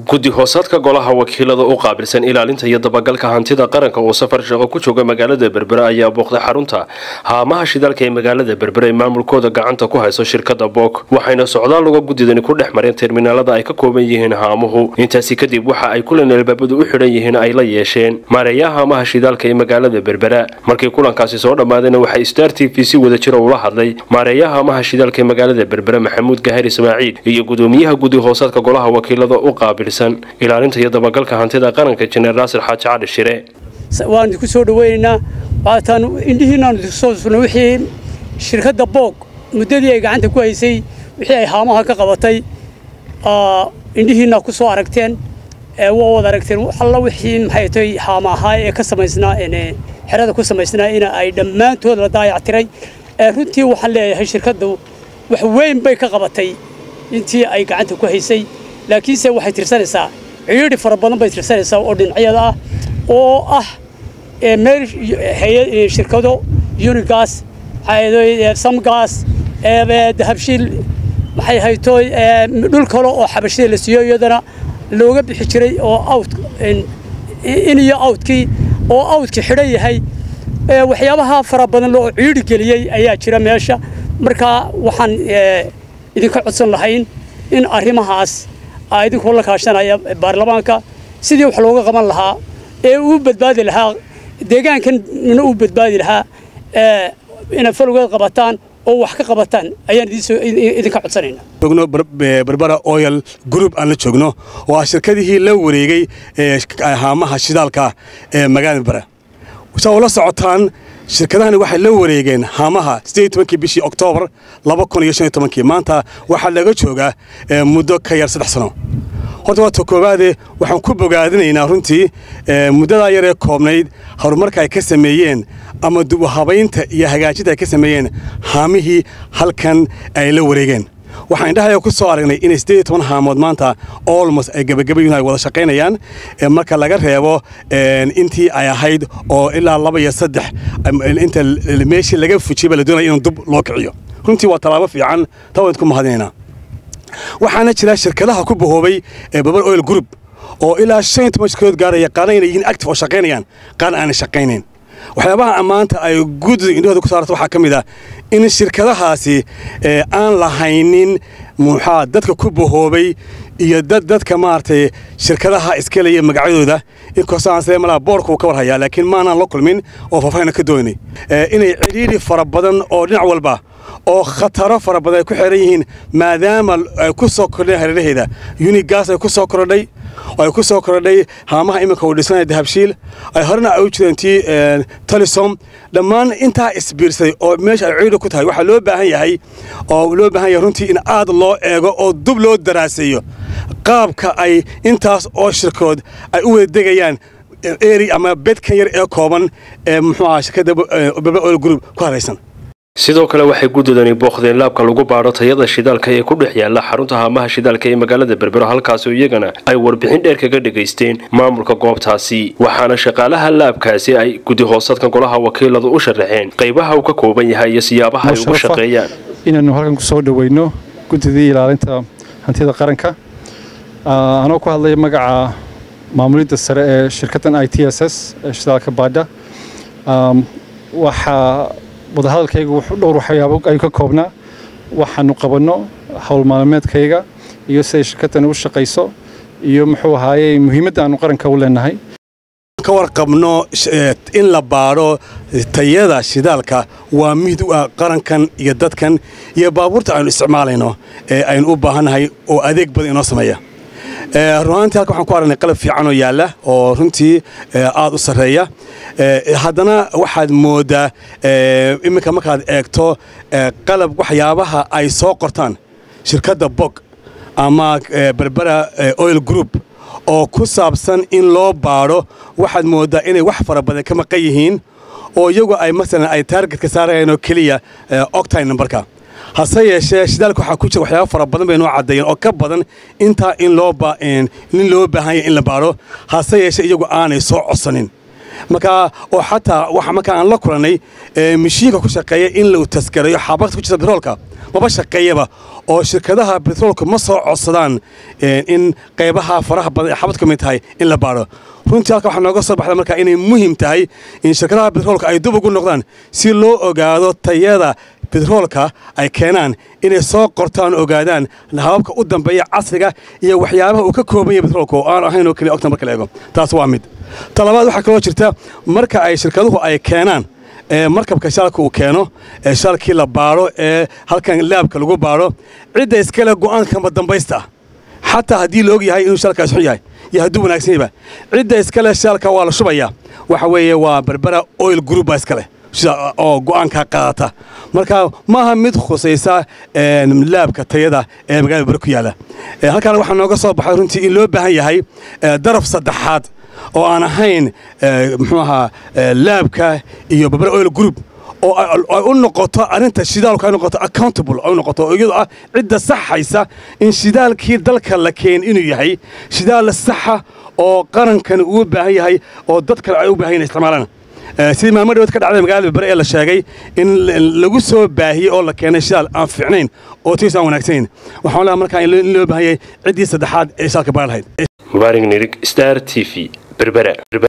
guddi hoosaadka golaha wakiilada u qaabilsan ilaalinta iyo dabagalka hantida qaranka oo safar shaqo ku jooga magaalada berbere ayaa booqday xarunta haamaha shidaalka ee magaalada berbere ay maamulkooda gacanta ku hayso shirkada boog waxayna socdaal uga guddidani ku dhex mareen terminaalada ay ka kooban yihiin haamuhu intaasi kadib waxa ay kulan albaabadu u xidhan yihiin ay la yeesheen maareeyaha haamaha shidaalka ee magaalada berbera markii kulankaasi soo dhammaadayna waxaa star t v si wada jira ula hadlay maareeyaha haamaha shidaalka ee magaalada berbere maxamuud gahar ismaaciil iyo gudoomiyaha guddi hoosaadka golaha wakiilada u qaabilsan ilaalinta iyo dabagalka hantida qaranka jeneral naasir xaaji cali shire waan idinku soo dhaweynaynaa waataan indhihiinaan soo surnay wixii shirkadda boog muddadii ay gacanta ku haysay wixii ay haamaha ka qabatay indhihiinaa ku soo aragteen waa wada aragteen alla wixii maxay tahay haama ahaa ee ka samaysnaa xerada ku samaysnaa in ay dhammaantood la daayactiray runtii waxaan leeyahay shirkaddu wax weyn bay ka qabatay intii ay gacanta ku haysay laakiinse waxay tirsanaysaa ciidhi fara badan bay tirsanaysaa oo dhinacyada ah oo ah meel shirkado unigas samgas dahabshiil maxay hayto dhul kale oo xabashida la siiyo iyadana looga bixi jiray oo awt in iyo awtkii oo awtkii xidhan yahay waxyaabaha fara badan loo ciidhi geliyey ayaa jira meesha markaa waxaan idinka codsan lahayn in arrimahaas idinkoo la kaashanaya baarlamaanka sidii wax looga qaban lahaa ee uu badbaadi lahaa deegaankanna uu badbaadi lahaa inay falowgeed qabataan oo wax ka qabataan ayaan idinka codsanayna joogno berbera oyal group aan la joogno oo ah shirkadihii la wareegay haamaha shidaalka ee magaalada berbera saa ula socotaan shirkadahani waxay la wareegeen haamaha kii bishii oktoobar maanta waxaa laga joogaa muddo ka yar saddex sano horta waa ta koowaade waxaan ku bogaadinaynaa runtii muddadaa yaree koobnayd horumarka ay ka sameeyeen ama dubuhabaynta iyo hagaajinta ay ka sameeyeen haamihii halkan ay la wareegeen waxaan indhahaya ku soo aragnay inay siddeed iyo toban haamood maanta olmos ay gebagabayun ay wada shaqaynayaan marka laga reebo intii ay ahayd oo ilaa laba iyo saddex inta meeshii laga fujiyba la doonaya inuu dub loo kiciyo runtii waa tallaabo fiican taa waan idku mahadinaynaa waxaana jira shirkadaha ku bahoobay ee babar oil group oo ilaa shan iyo toban shirkadood gaaraya qaarna inay yihiin active oo shaqaynayaan qaarna aanay shaqaynayn waxyaabaha ammaanta ay guddida indhahooda ku saarta waxaa ka mid ah in shirkadahaasi aan lahaynin muxaa dadka ku bahoobay iyo dad dadka maaragtay shirkadaha iskelaya magacyadooda inkastoo aan sidee malaa boorka uu ka war hayaa laakiin maanaan la kulmin oo faahfaahina ka doonay inay cidhiidhi fara badan oo dhinac walba oo khataro fara badan ay ku xeran yihiin maadaama ay ku soo kordheen hareeraheeda unigas ay ku soo kordhay oo ay ku soo kordhay haamaha iminka uu dhisanaya dahabshiil ay horena ay u jireen tii talisom dhammaan intaa isbiirsaday oo meesha ay ciidha ku tahay waxaa loo baahan yahay oo loo baahan yahay runtii in aad loo eego oo dub loo daraaseeyo qaabka ay intaas oo shirkood ay u wada degayaan eri ama bedkan yar ee kooban ee muxuu ahaa shirkadda baba oil group ku haraysan sidoo kale waxay guddidani booqdeen laabka lagu baadho tayada shidaalka ee ku dhex yaala xarunta haamaha shidaalka ee magaalada berbero halkaasoo iyagana ay warbixin dheer kaga dhegaysteen maamulka goobtaasi waxaana shaqaalaha laabkaasi ay guddi hoosadka golaha wakiiladu u sharaxeen qaybaha uu ka kooban yahay iyo siyaabaha ay ugu shaqeeyaan inaannu halkan kusoo dhaweyno guddidii ilaalinta hantida qaranka anoo ku hadlaya magaca maamulidda sare ee shirkaddan i t s s ee shidaalka baadha waxaa wadahadalkayga dhowr waxyaabo ay ka koobnaa waxaanu qabanno howl maalmeedkayga iyo siday shirkaddan u shaqayso iyo muxuu ahaaye muhiimadda aanu qaranka u leenahay ka warqabno in la baadho tayada shidaalka waa mid u ah qarankan iyo dadkan iyo baabuurta aynu isticmaalayno ee aynu u baahannahay oo adeeg badan inoo sameeya runaantii halka waxaan ku aragnay qalab fiican oo yaalla oo runtii aad u sarreeya haddana waxaad mooddaa iminka markaad eegto qalab waxyaabaha ay soo qortaan shirkadda bog ama berbera oil group oo ku saabsan in loo baadho waxaad mooddaa inay wax fara badan ka maqan yihiin oo iyagu ay masalan ay taargetka saarayaan oo keliya octine numberka hase yeeshee shidaalka waxaa ku jira waxyaaba fara badan bay noo caddeeyeen oo ka badan intaa in loo in loo baahan yahay in la baadho hase yeeshee iyagu aanay soo codsanin markaa oo xataa waxa markaa aan la kulannay mishiinka ku shaqeeya in la taskareeyo xabagta ku jirta biroolka maba shaqeeyaba oo shirkadaha betroolka ma soo codsadaan in qaybaha faraha badan ee xabad ka mid tahay in la baadho runtii halka waxaa nooga soo baxda markaa inay muhiim tahay in shirkadaha betroolka ay dub ugu noqdaan si loo ogaado tayada betroolka ay keenaan inay soo qortaan ogaadaan hababka u dambeeya casriga iyo waxyaabaha uu ka kooban yahay betroolka oo aan ahayn oo keliya ogtan marka la eego taas waa mid ta labaad waxaa kaloo jirta marka ay shirkaduhu ay keenaan markabka shaalka uu keeno ee shaalkii la baadho ee halkan laabka lagu baadho cidda iskale go'aankama dambaysta ah xataa haddii la og yahay inuu shaalkaas xun yahay iyo hadduu wanaagsan yahba cidda iskale shaalka waa la shubayaa waxa weeye waa berbera oil group baa iskale sida oo go'aankaa qaadata marka maaha mid khusaysa laabka tayada ee magaalada bere ku yaalla halkaana waxaa nooga soo baxay runtii in loo baahan yahay daraf saddexaad oo aan ahayn muxuu ahaa laabka iyo berbera oil group oo ay u noqoto arrinta shidaalku ay noqoto accountable ay u noqoto oo iyadu ah cidda saxaysa in shidaalkii dalka la keen inuu yahay shidaal saxa oo qarankan uu baahan yahay oo dad kale ay u baahan yahin isticmaalaan sidii maalmo dhawood ka dhacday magaalada berbere ee la sheegay in lagu soo baahiyey oo la keenay shidaal aan fiicnayn oo tiis aan wanaagsanayn waxaan leeyahay markaa in loo baahan yahay ciddii saddexaad ee shidaalka baari lahayd mubaarig nirig star t v berbera